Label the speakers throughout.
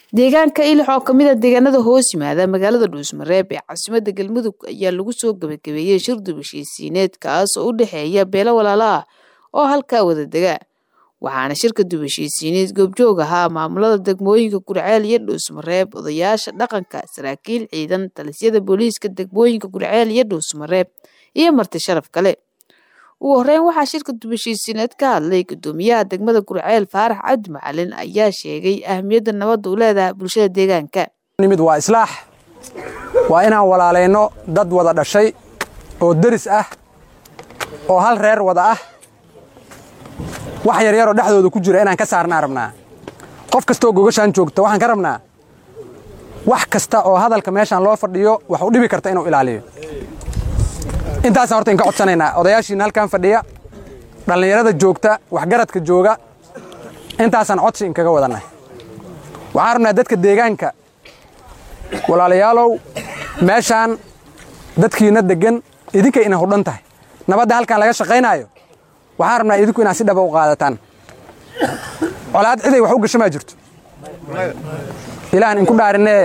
Speaker 1: deegaanka ilix oo kamid a deegaanada hoos yimaada magaalada dhuusmareeb ee caasimada galmudug ayaa lagu soo gabagabeeyey shir dubashiisiineed kaas oo u dhexeeya beelo walaalo ah oo halkaa wada dega waxaana shirka dubashiisiineed goobjoog ahaa maamulada degmooyinka gurceel iyo dhuusmareeb odayaasha dhaqanka saraakiil ciidan talisyada booliiska degmooyinka gurceel iyo dhuusmareeb iyo marti sharaf kale ugu horeyn waxaa shirka dubashiisiineed ka hadlay gudoomiyaha degmada gurceel faarax cabdi macalin ayaa sheegay ahmiyadda nabadda u leedahay bulshada deegaanka
Speaker 2: nimid waa islaax waa inaan walaalayno dad wada dhashay oo deris ah oo hal reer wada ah wax yaryaroo dhexdooda ku jira inaan ka saarnaa rabnaa qof kastaoo gogashaan joogta waxaan ka rabnaa wax kasta oo hadalka meeshaan loo fadhiyo wax u dhibi karta inuu ilaaliyo intaasaan horta inka codsanaynaa odayaashiina halkan fadhiya dhallinyarada joogta waxgaradka jooga intaasaan codsi inkaga wadannahay waxaan rabnaa dadka deegaanka walaalayaalow meeshaan dadkiina deggan idinka ina hudhan tahay nabadda halkaan laga shaqaynaayo waxaan rabnaa idinku inaad si dhaba u qaadataan colaad ciday wax u gasho maa jirto ilaahan inku dhaarinee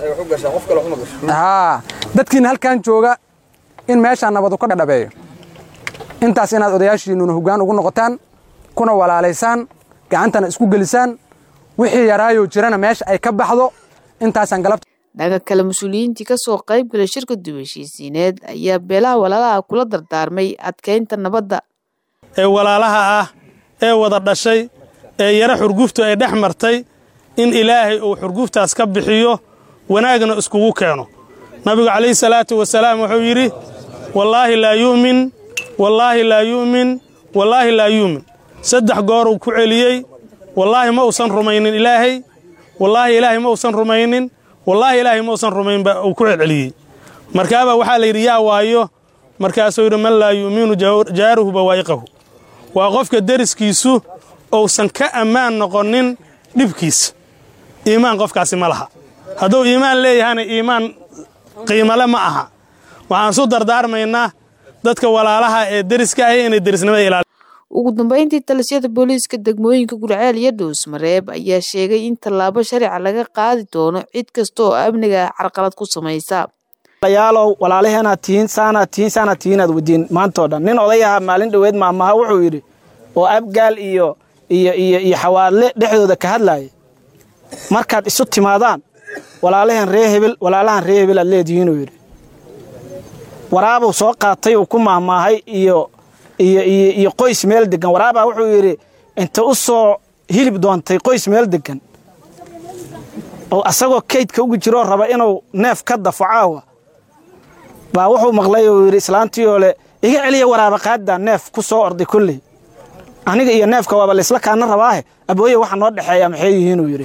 Speaker 2: haa dadkiina halkaan jooga in meeshaan nabadu ka dhadhabeeyo intaas inaad odayaashiinnuna hoggaan ugu noqotaan kuna walaalaysaan gacantana isku gelisaan wixii yaraayoo jirana meesha ay ka baxdo intaasaan galabta
Speaker 1: dhanka kale mas-uuliyiintii ka soo qayb galay shirka dubashiisiineed ayaa beelaha walaalaha kula dardaarmay adkaynta nabadda
Speaker 3: ee walaalaha ah ee wada dhashay ee yaro xurguftu ay dhex martay in ilaahay uu xurguftaas ka bixiyo wanaagna iskugu keeno nabigu calayhi salaatu wasalaam wuxuu yidhi wallaahi laa yu'min wallaahi laa yu'min wallaahi laa yu'min saddex gooruu ku celiyey wallaahi ma uusan rumaynin ilaahay wallaahi ilaahay ma uusan rumaynin wallaahi ilaahay ma uusan rumaynba uu ku celceliyey markaabaa waxaa la yidhi yaa waayo markaasuu yidhi man laa yu'minu jaaruhu bawaa'iqahu waa qofka deriskiisu uusan ka ammaan noqonin dhibkiisa iimaan qofkaasi ma laha hadduu iimaan leeyahana iimaan qiimale ma aha waxaan su dardaarmaynaa dadka walaalaha ee deriska ahi inay derisnimada ilaali
Speaker 1: ugu dambayntii talisyada booliiska degmooyinka gurceel iyo dhuusmareeb ayaa sheegay in tallaabo sharica laga qaadi doono cid kasta oo amniga carqalad ku samaysa
Speaker 4: yaalow walaalaheenaad tihiin saanaad tihiin saanaad tihiinaad wadiin maantoo dhan nin odayaha maalin dhoweed maamaha wuxuu yidhi oo abgaal iyo iyo iyo iyo xawaadle dhexdooda ka hadlaaya markaad isu timaadaan walaalaheen ree hebel walaalahan ree hebel aad leedihiinuu yidhi waraabuu soo qaatay uu ku maahmaahay iyo iyo iyo iyo qoys meel deggan waraabaa wuxuu yidhi inta u soo hilib doontay qoys meel deggan oo asagoo kaydka ugu jiroo raba inuu neef ka dafo caawa baa wuxuu maqlay uu yidhi islaantiioo le iga celiya waraaba qaaddaa neef ku soo orday kolley aniga iyo neefka waaba laysla kaana rabaahe abooye waxa noo dhexeeya maxay yihiinuu yidhi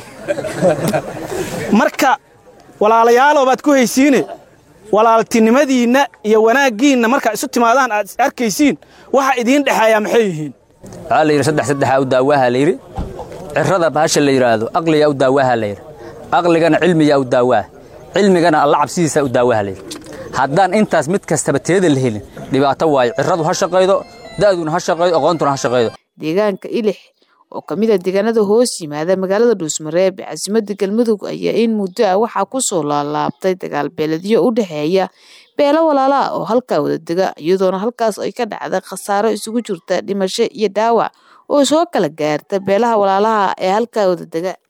Speaker 4: marka walaalayaalow baad ku haysiine walaaltinimadiinna iyo wanaaggiinna markaa isu timaadaan aad is arkaysiin waxa idiin dhexeeyaa maxay yihiin
Speaker 5: waxaa la yidhi saddex saddexaa u daawaaha layidhi cirrada bahasha la yidhaahdo aqliyaa u daawaaha layidhi aqligana cilmiyaa u daawaa cilmigana alla cabsidiisaa u daawaaha layidhi haddaan intaas mid kastaba teeda la helin dhibaato waayo cirradu ha shaqaydo da'duna ha shaqaydo aqoontuna ha shaqaydo
Speaker 1: deegaanka ilix oo ka mid a deegaanada hoos yimaada magaalada dhuusmareeb ee caasimada galmudug ayaa in muddo ah waxaa ku soo laalaabtay dagaal beeledyo u dhexeeya beelo walaala ah oo halkaa wada dega iyadoona halkaas ay ka dhacda khasaaro isugu jirta dhimasho iyo dhaawac oo soo kala gaarta beelaha walaalaha ee halkaa wada dega